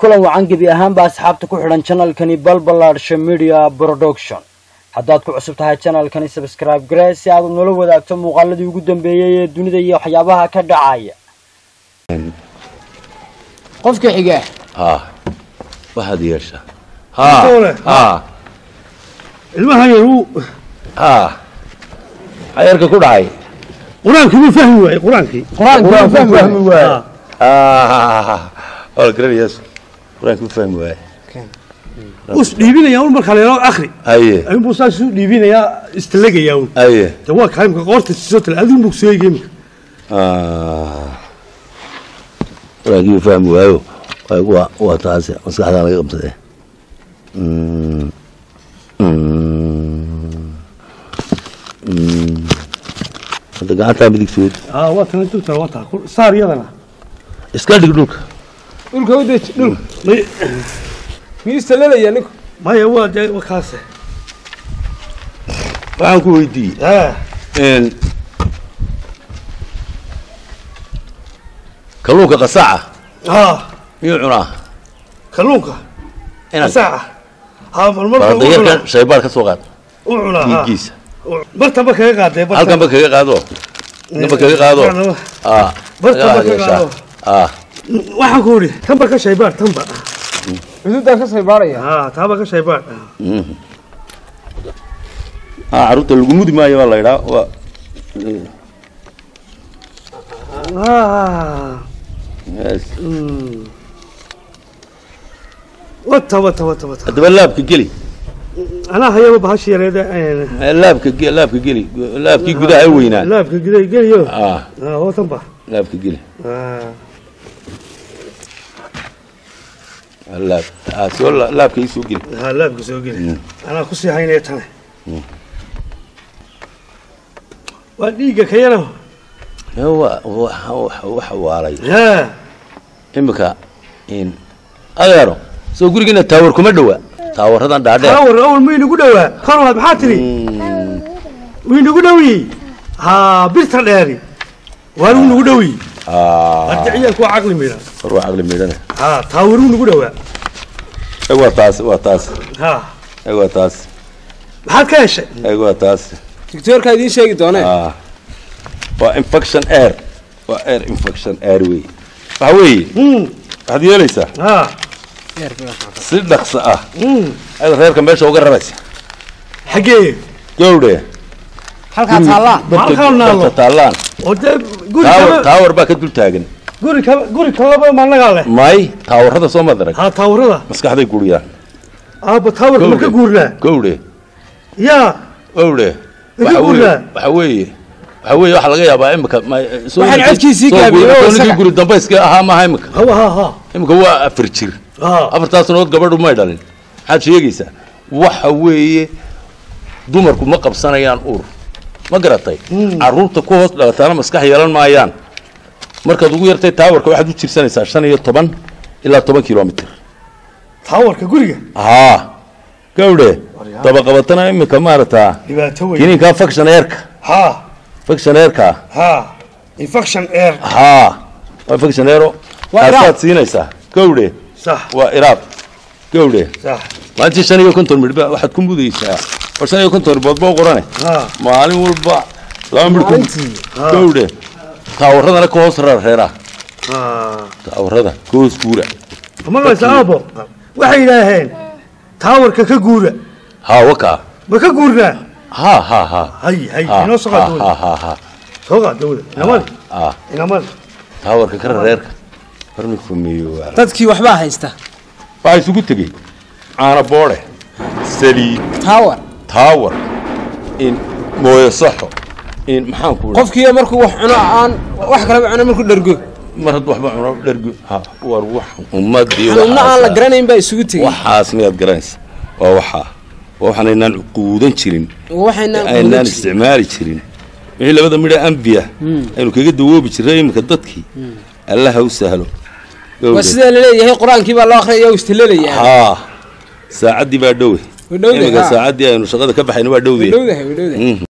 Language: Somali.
kulan wacan gebi ahaanba asxaabta ku xidhan janalkani balbalaadsha media production haddaad ku cusub tahay janalkani sabscribe garee si aad nala wadaagto muuqaaladii ugu dambeeyey ee dunida iyo waxyaabaha ka dhacaya qofka xiga ها waxaad yeeshaa Doole. ha ilmahan yar wuu ha xayarka ku dhacay qur-aankii wuu fahmi waayey qur-aankii qur-aanka fahmi waaye Ah, waa la garanayaas qur-aanka u fahmi waaye us dhiibinayaa un marka leelo akhri haye ayuunbuu saas isu dhiibinayaa istalagayaa un haye de waa kaa imka qoorta sisoo tale adigu buu soo eegay imika qur-aankii u fahmi waayo waa waa waa taasi maskaxdaa laga qabsadee Mm. Mm. Mm. hadda gacantaa midigtood aa waa tana dugtana waa taa ku- saar iyadana iska dhig dhulka dhulka u deji dhulka May- miyuu istalelaya ninku maya waa de waa kaase waxaan ku weydiiyey Ah, n kalluunka qasaaca ah miyuu cunaa kalluunka inaad saaca aa marmarka u dayarkan cunaa shaybaar ka soo qaad u cunaa ah. dhiiggiisa bartaba kaga qaadee bartaba. halkanba kaga qaado namba kaga qaado Macnaba. ah Bartaba laga kaga yeeshaa. qaado. ah waxaan ku idhi tanba ka shaybaar tanba xuduudaan ka saybaaraya ah taaba ka shaybaar ah carruurta lagu mudi maayo waa la idhaa waa ah yes. wata wata wata wata haddaba laabka geli anaa hayaba bahashi yareeda Eh, laabka ge- laabka geli laabkii gudaha ay weynaan laabka giday geliyo ah ah oo tanba laabka geli ah laab ah soo la- laabka ii soo geli ah laabka soo geli anaa kusii haynaya tane waa dhiigga ka yaro Eh, waa waxa waxa- waxa waalay yaa imika in adeero soo gurigiina taawar kuma dhowa taawaradan dhaadheer taawar awal ma inagu dhowaa korola maxaa tiri Mm. wuu inagu dhowiyey haa birta dheeri waa lagu nagu dhowiyey ah hadda ciyaalku waa caqli miidhan war waa caqli miidhane haa taawaruu nagu dhowaa Eh, waa taas waa taas haa Eh, waa taas maxaad ka heshay Eh, waa taas digtoorkaa idiin sheegi doonee ah waa infection air waa air infection air wey waxa weeye Mm, waxaad yeelaysaa haa si dhaqso ah mm. ayaad reerka meesha uga raraysa xaggee gowdhe halkaa taallaa Halkaa naalo. barta taallaan oo dee guri taawar kaba taawar baa ka dul taagan guri kaba guri kalaba maanagaa leh may taawarada soo madarag haa taawarada maskaxday guriyaan aabba taawarka ma ka guurnaa gowdhe yaa gowdhe Way waxa ka weeye guuraan? waxa weeye waxa weeye waxaa laga yaabaa imika ma- soo Waxaan guri- codkiisii soo gaabiyey guri- oo soo ninkii isaga- guri dambayska ahaa maaha imika hawa haa haa imika waa afar jir haa afartaas sanood gabadhu may dhalin maxaad sheegaysaa waxa weeye dumarku ma qabsanayaan uur ma garatay carruurta ku hoos dhalataana maskax yeelan maayaan markaad ugu yartay taawarka waxaad u jirsanaysaa shan iyo toban ilaa toban kilomitr taawarka guriga haa gawdhe dabaqabatana imika maarataa dhibaato weyn kiniinkaa faction airka haa faction airka haa infection air haa waa faction airo Waa iraab. kaasaad siinaysaa gawdhe sax waa iraab gawdhe sax maalintii shan iyo konton midhba waxaad ku mudaysaa war shan iyo konton ribood boo qorane haa maalin walba laba midh ku maalintii gawdhe taawaradana ka hoos rar reeraha haa taawarada ka hoos guura maqlaysa aabo waxay yidhaaheen taawarka ka guura haa wakaa ma ka guurnaa haa haa haa hay hay haa inoo soo qaad haa dawada haa haa haa soo qaad dawada inamadi haa inamadi taawarka ka rar reerka warmi fumeeyo waa dadkii waxbaa haysta waxaa isugu tegey caana boodhe saliid taawar taawar in mooyo saxo in maxaan ku qofkii markuu wax cuno aan wax kalaba cuno markuu dhergo mar hadd waxba cuno dhergo ha war wax ummadii xanuunna aan la waxaasa- garanayn baa isugu tegey waxaas miyaad garanaysa waa waxaa waa waxaan aynaan quudan jirin waxayna aynaan isticmaali jirin wixii labada midha ambiya aynu kaga dawoobi jirray iminka dadkii allaha u sahlo waa sidaa laleeyahay qur-aankii baa loo akhriyaya oo istalelayaa haa saacaddii baa dhowe Way dhowdahay, iminka haa. saacaddii aynu shaqada ka baxayna waa dhowdee dhowdahay way dhowdahay Mhm.